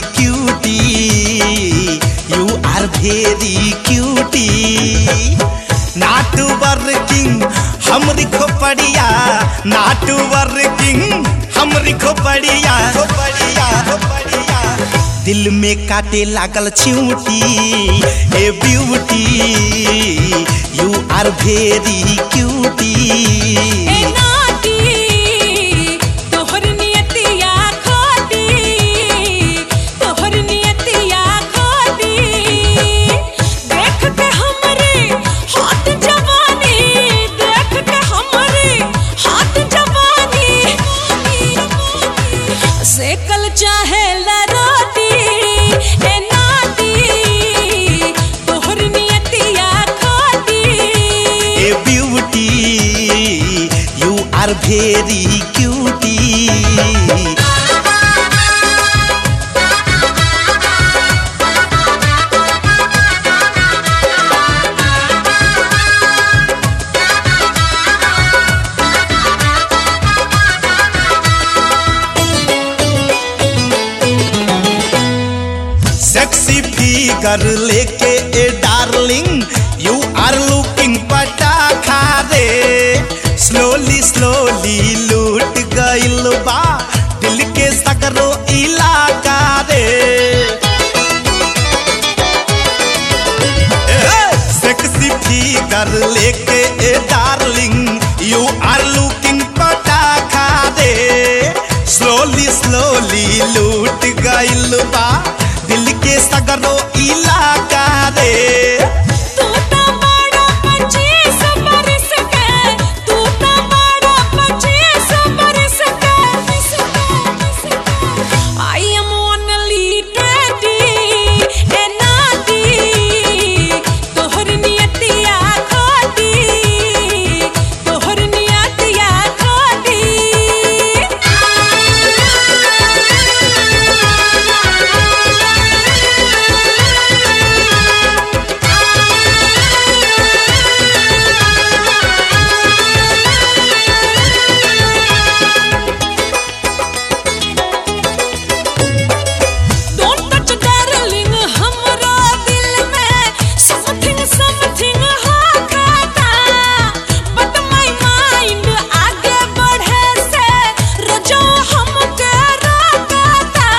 cutie you are very cutie not working हमरी खोपड़िया नाट वर्किंग हमरी खोपड़िया खोपड़िया खोपड़िया दिल में काटे लागल चिऊटी ए beauty you are very cutie ए नाटी तोहर नियतिया खोटी तोहर नियतिया खोटी देख के हमरे हाथ जवानी देख के हमरे हाथ जवानी सेकल चाहे ला रोटी ए नाटी तोहर नियतिया खोटी ए beauty you are very cutie sexy figure लेके ए डार्लिंग यू आर लुकिंग पटाखा रे स्लोली स्लोली लूट गइल बा दिल के सकरो इलाका रे सेक्सी फिगर लेके ए डार्लिंग यू आर लुकिंग पटाखा रे स्लोली स्लोली लूट गइल बा दिल के सगरो इलाका रे तू तो बड़ा पच्चीस बरस के तू तो बड़ा पच्चीस बरस के आई एम ओनली ट्वेंटी ए नाटी तोहर नियतिया खोटी तोहर नियतिया Don't touch darling हमरा दिल में something something होता but my mind आगे बढ़े से रोजो हमके रोकता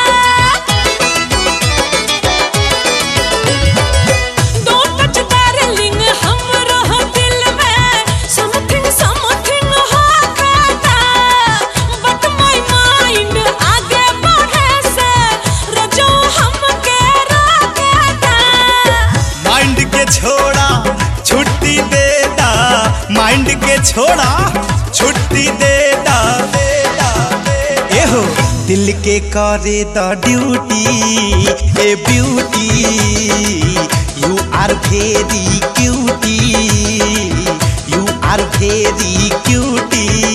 Don't touch darling हमरा दिल में something something होता but my mind आगे बढ़े से रोजो हमके रोकता माइंड के छोड़ा छुट्टी दे दा माइंड के छोड़ा छुट्टी दे दा ए हो दिल के करे द ड्यूटी ए beauty you are very cutie you are very cutie